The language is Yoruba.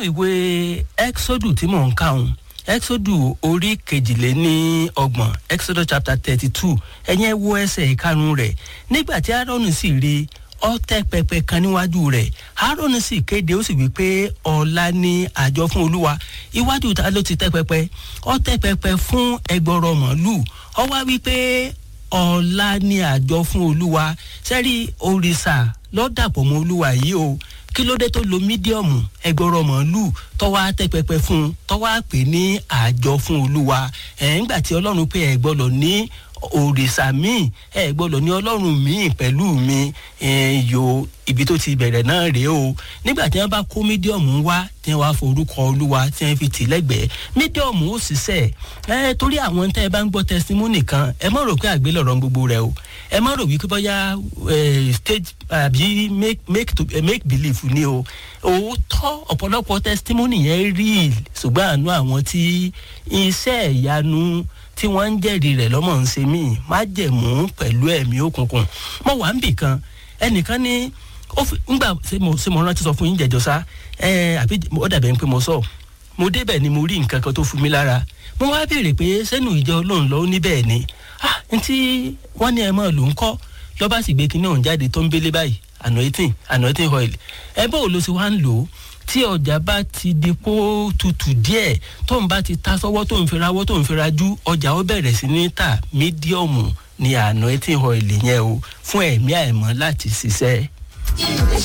ìwé exodus tí mò ń kà ń exodus orí kejìléní ọgbọ̀n exodus chapter thirty two ẹ̀yẹn wo ẹsẹ̀ ìkarùn rẹ̀ nígbà tí aaron sì rí ọ tẹ pẹpẹ kan níwájú rẹ̀ aaron sì kéde ó sì wí pé ọ̀la ni àjọ fún olúwa iwájú ta ló ti tẹ pẹpẹ ọ tẹ pẹpẹ fún ẹgbọrọ màálù ọ wá wí pé ọ̀la ni àjọ fún olúwa sẹ́rí òrìṣà lọ́dàpọ̀ mọ́ olúwa yìí o kí ló dé tó lo mídíọ̀mù ẹgbọ̀rọ̀ màálù tọ́wọ́ àtẹ́pẹpẹ fún un tọ́wọ́ àpè ní àjọ fún olúwa ẹ̀ ńgbà tí ọlọ́run pé ẹ̀ gbọ́dọ̀ ní òrìṣà míì ẹ̀ gbọ́dọ̀ ní ọlọ́run míì pẹ̀lú mi yo ibi tó ti bẹ̀rẹ̀ náà rèé o nígbà tí wọ́n bá kó mídíọ̀mù wá tí wọ́n wá forúkọ olúwa tí wọ́n fi tì lẹ́gbẹ̀ẹ́ mídíọ̀mù ó ṣiṣẹ́ ẹ torí àwọn tẹ́ ẹ bá ń gbọ́ tẹsítímọ́nì kan ẹ má rò pé àgbélọ̀rọ̀ gbogbo rẹ o ẹ má rò wípé bóyá stage àbí make make to make believe ni o òótọ́ ọ̀pọ̀lọpọ̀ tẹsítímọ́nì yẹn rí ṣùgbọ́n àánú àwọn tí iṣẹ́ ìyanu tí wọ́n ń jẹ́rìí rẹ̀ lọ́mọ ń ṣe mí má jẹ̀mú pẹ̀lú ẹ̀mí òkùnkùn mo wà ń bì kan ẹnìkan ní ó fi ńgbà ṣé mo ṣé mo rántí sọ fún yín jẹjọ sá ẹ àbí ó dàbẹ̀ ń pé mo sọ mo débẹ̀ ni mo rí nǹkan kan tó fún mi lára mo wá béèrè pé sẹ́nu ìjọ ọlọ́run lọ́wọ́ níbẹ̀ ni ah ntí wọ́n ní ẹ mọ́ ló ń kọ́ lọ́ba sì gbé kinní ọ̀hún jáde tó ń bélé báyìí anointing anointing oil ẹ bó ló ṣe wá ń lò ó tí ọjà bá ti di kó tutù díẹ̀ tó ń bá ti ta sọ́wọ́ tó ń fi rawọ́ tó ń fi rajú ọjà ó bẹ̀rẹ̀ sí ní ta mídíọ̀mù ní anointing oil yẹn o fún ẹ̀mí àìmọ́ láti ṣiṣẹ́.